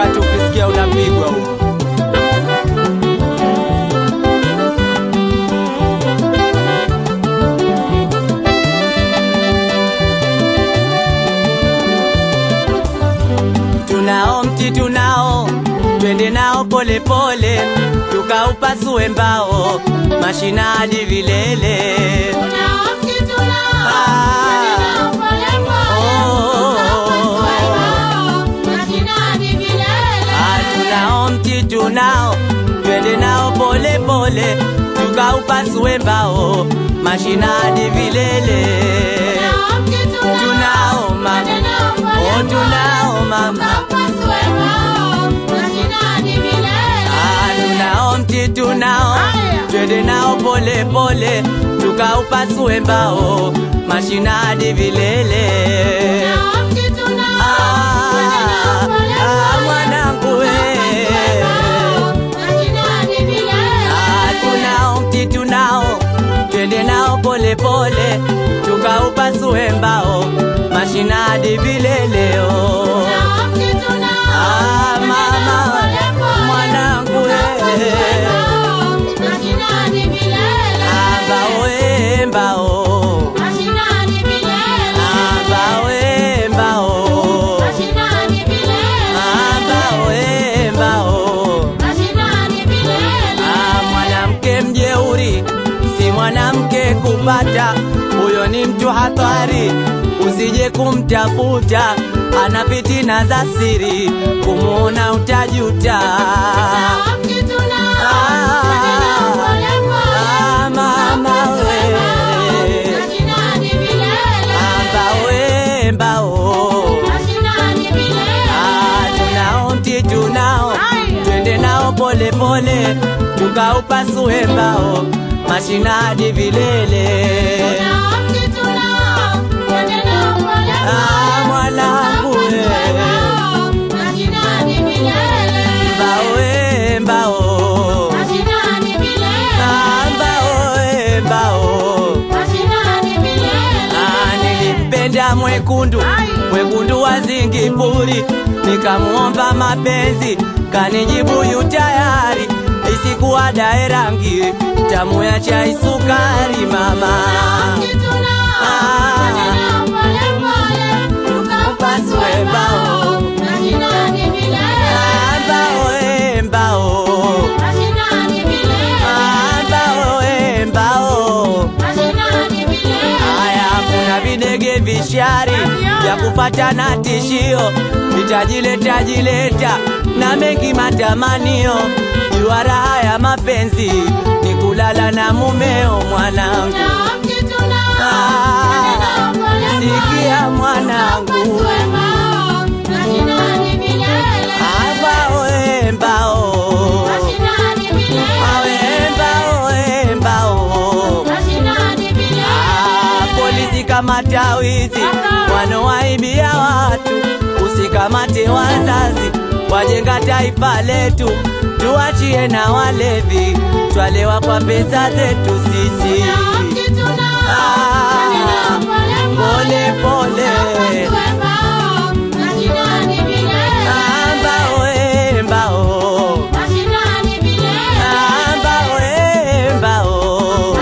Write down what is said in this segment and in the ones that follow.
wakati ukisikia unapigwa huo. Tunao mti tunao, twende nao polepole, tukaupasue mbao, mashina hadi vilele. Ah, tunao mti tunao, twende nao pole pole, tukaupasue mbao, mashina hadi vilele. Tunao mama, oh tunao mama, ah, tunao mti tunao, twende nao pole pole, tukaupasue mbao, mashina hadi vilele. Ah, ah, mwanangu we. Ah, tunao mti tunao, twende nao pole pole, tukaupasue mbao, mashina hadi vileleo. Ah, mama, mwanangu we. Ah, mbao we, mbao. Ah, mbao we, mbao. Ah, mbao we, mbao. Ah, mwanamke mjeuri si mwanamke kupata, huyo ni mtu hatari, usije kumtafuta, ana fitina za siri, kumuona utajuta. Ah, mama we, Ah, mbao we, mbao. Ah, tunao mti tunao, twende nao pole pole, tukaupasue mbao, mashina hadi vilele. Ah, mwanangu we, mbao we, mbao. Ah, mbao we, mbao. Ah, nilimpenda mwekundu mwekundu wa Zingipuri, nikamuomba mapenzi, kanijibu yu tayari, isikuwa dae rangi tamu ya chai sukari mama. Upasue mbao, Ah, mbao we, mbao. Ah, mbao we, mbao. Haya, kuna videge vishari vya kupata na tishio, vitajileta jileta na mengi matamanio. Jua raha ya mapenzi ni kulala na mumeo, mwanangu. Ah, sikia mwanangu, Ah, mbao we, mbao. Ah, we, mbao we, mbao. Ah, polisi kamata wizi wanowaibia watu, usikamate wazazi wajenga taifa letu, tuachie na walevi twalewa kwa pesa zetu sisi. Ah, pole pole, Ah, mbao we, mbao. Ah, mbao we, mbao.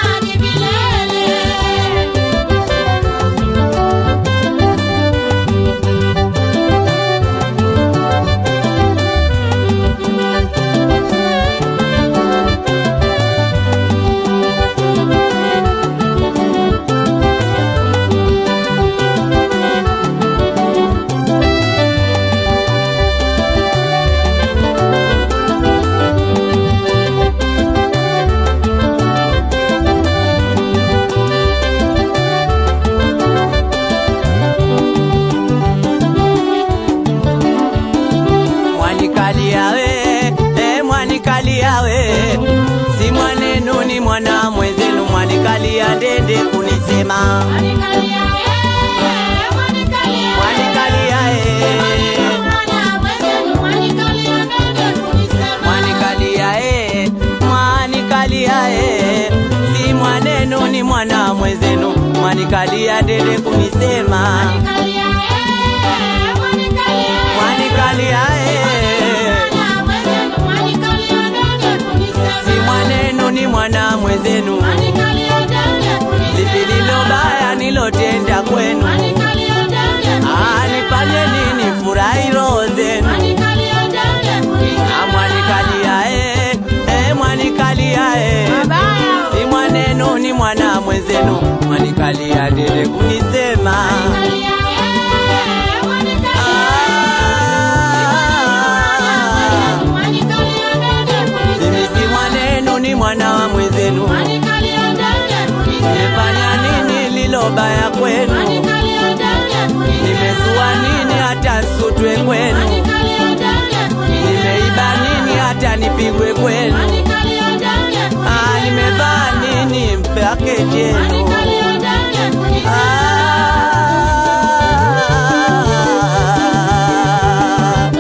Mwanikalia we, eh, mwanikalia we, si mwanenu ni mwana mwenzenu, mwanikalia ndende kunisema mwanikalia eh, mwanikalia eh, mwanikalia eh, si mwanenu ni mwana mwenzenu, mwanikalia ndende kunisema mwanikalia eh, mwenzenu, lipi lilo baya nilotenda kwenu? Ah, nifanye nini furahi roho zenu? Ah, mwanikalia eh, eh, mwanikalia eh. Si mwanenu ni mwana mwenzenu, mwanikalia dede kunisema Ah, mimi si mwanenu ni mwana wa mwenzenu, nimefanya nini lilo baya kwenu? Nimezua nini hata nsutwe kwenu? Nimeiba nini hata nipigwe kwenu? Ah, nimevaa nini mpake jenu? Ah,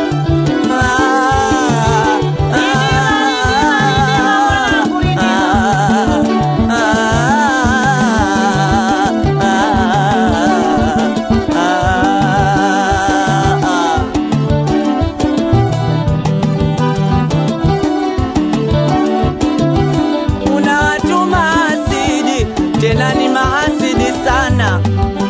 Kuna watu mahasidi, tena ni mahasidi sana.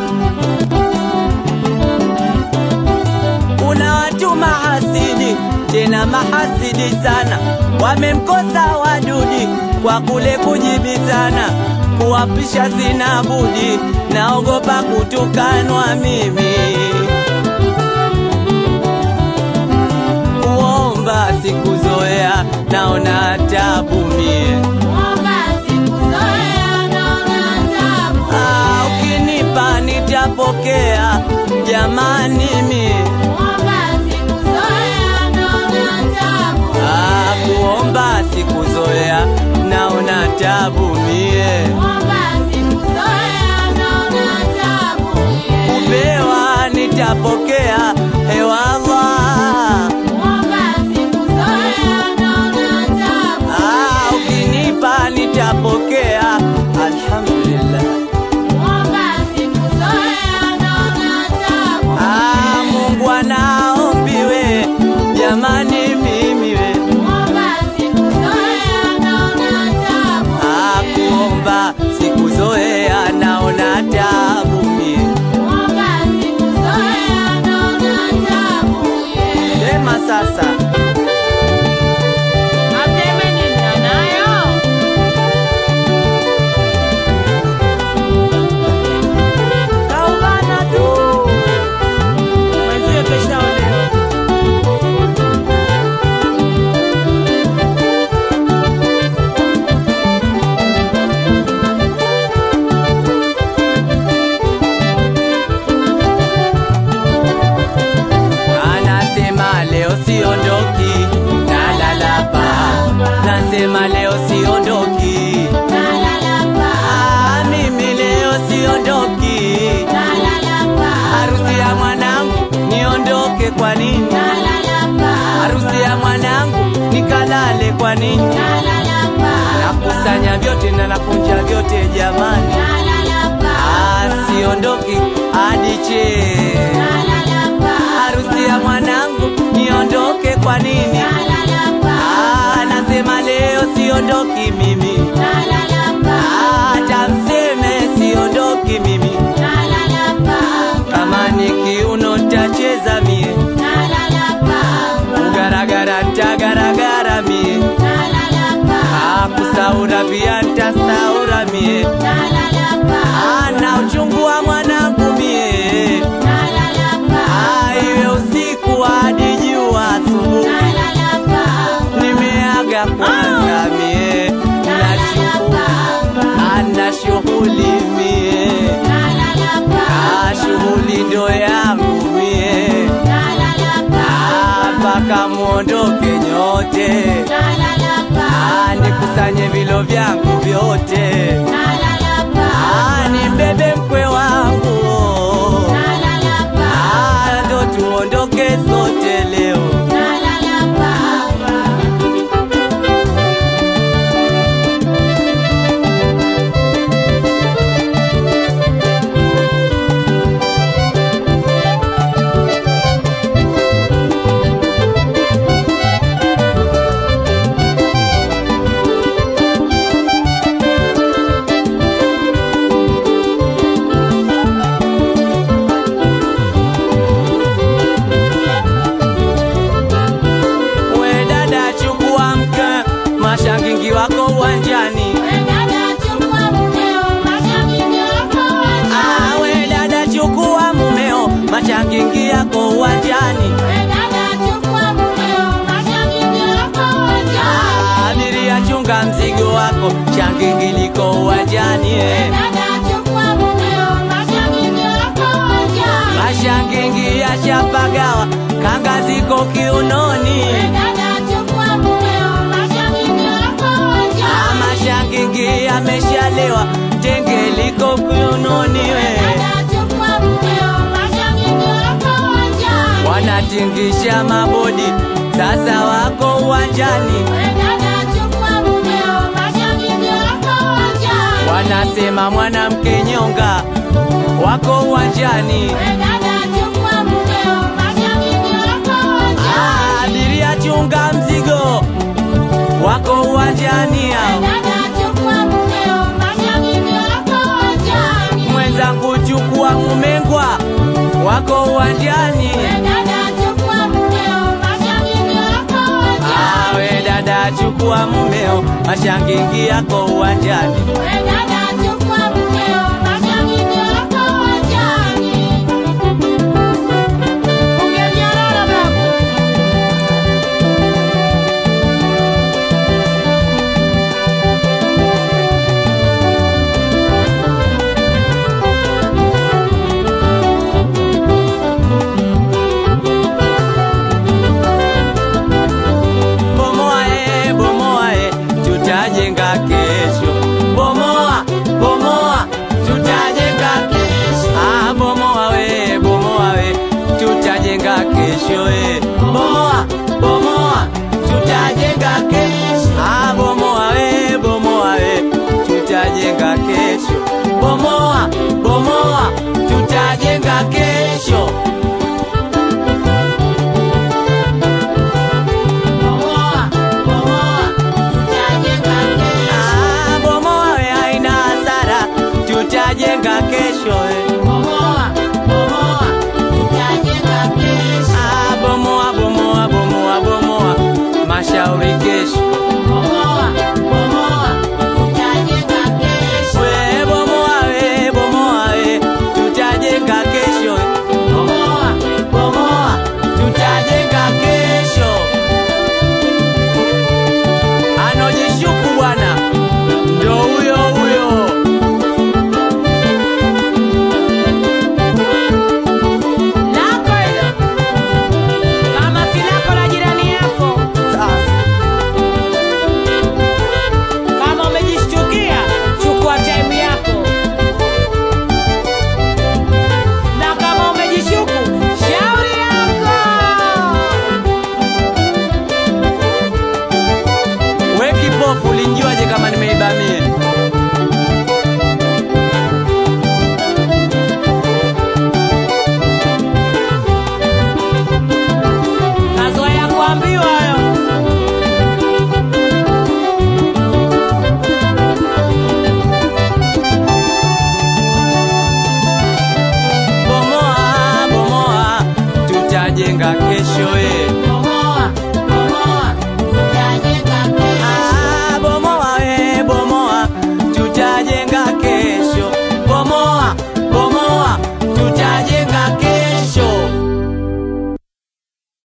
Kuna watu mahasidi, tena mahasidi sana. Wamemkosa wadudi kwa kule kujibizana, kuwapisha sina budi, naogopa kutukanwa mimi. Kuomba sikuzoea, naona tabu mie. Ah, ukinipa nitapokea, jamani mie. Ah, kuomba sikuzoea, naona tabu mie. Kupewa nitapokea, hewallah. Ah, ukinipa nitapokea, alhamdulillah. Ah, Mungu anaombiwe, jamani mimi we. Ah, kuomba sikuzoea, naona tabu mie. Sema sasa. Kaubana tu. Mwenzie keshaolewa. Anasema leo siondoki, nalala pa. Nasema leo siondoki, ah, mimi leo siondoki. Harusi ya mwanangu niondoke kwa nini? Harusi ya mwanangu nikalale kwa nini? Nakusanya vyote na nakunja vyote jamani, ah, siondoki hadi che. Harusi ya mwanangu niondoke kwa nini? Ah, nasema leo siondoki mimi, Ah, hata mseme siondoki mimi. Kama ni kiuno ntacheza mie, kugaragara ntagaragara mie, Ah, kusaura pia ntasaura mie, Ah, na uchungu wa mwanangu mie, Ah, iwe usiku hadi jua asubuhi, nimeaga kwanza mie, na shughuli, Ah, na shughuli mie, Ah, shughuli ndo yangu mie, Ah, mpaka muondoke nyote, Ah, nikusanye vilo vyangu vyote, Ah, nimbebe mkwe wangu, Ah, ndo tuondoke sote leo. mumeo, shangingi liko uwanjani eh. Mashangingi yashapagawa, kanga ziko kiunoni. Ah, Mashangingi yameshalewa, tenge liko kiunoni we. Wanatingisha mabodi, sasa wako uwanjani. Wanasema mwanamke nyonga, wako uwanjani. Ah, Abiria chunga mzigo, wako uwanjani hao. Mwenzangu chukua mumengwa, wako uwanjani. Ah, we dada chukua mumeo, mashangingi yako uwanjani. Bomoa eh, bomoa eh, tutajenga kesho. Bomoa, bomoa, tutajenga kesho. Ah, bomoa we, bomoa we, tutajenga kesho eh. Bomoa, bomoa, tutajenga kesho. Ah, bomoa we, bomoa we, tutajenga kesho. Bomoa,